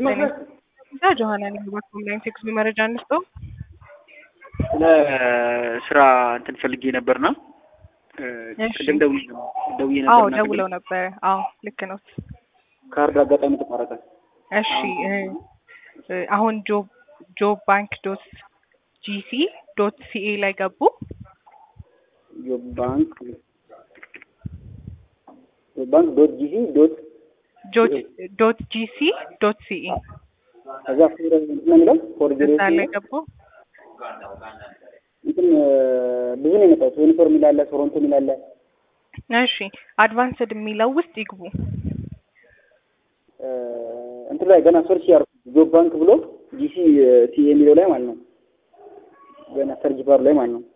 እዛ ጆሀና ነኝ። በኮምላይን ቴክስ መረጃ እንስጠው። ለስራ እንትን ፈልጌ ነበርና እሺ። ቅድም ደውዬ ደውዬ አዎ ነበርና ደውለው ነበረ። አዎ ልክ ነው። ካርድ አጋጣሚ ተቋረጠ። እሺ እ እ አሁን ጆብ ጆብ ባንክ ዶት ጂሲ ዶት ሲኤ ላይ ገቡ። ጆብ ባንክ ጆብ ባንክ ዶት ጂሲ ዶት ጆ- ዶት ጂሲ ዶት ሲኤ ከዛ ፎር እንትን ነው የሚለው ፎር ዜሮ እዛ ላይ ገቡ። እንትን ብዙ ነው የመጣው። ዩኒፎርም ይላል፣ ቶሮንቶ ይላል። እሺ አድቫንስድ የሚለው ውስጥ ይግቡ። እንትን ላይ ገና ሰርች ያርኩ ጆብ ባንክ ብሎ ጂሲ ሲ የሚለው ላይ ማለት ነው። ገና ሰርች ባር ላይ ማለት ነው።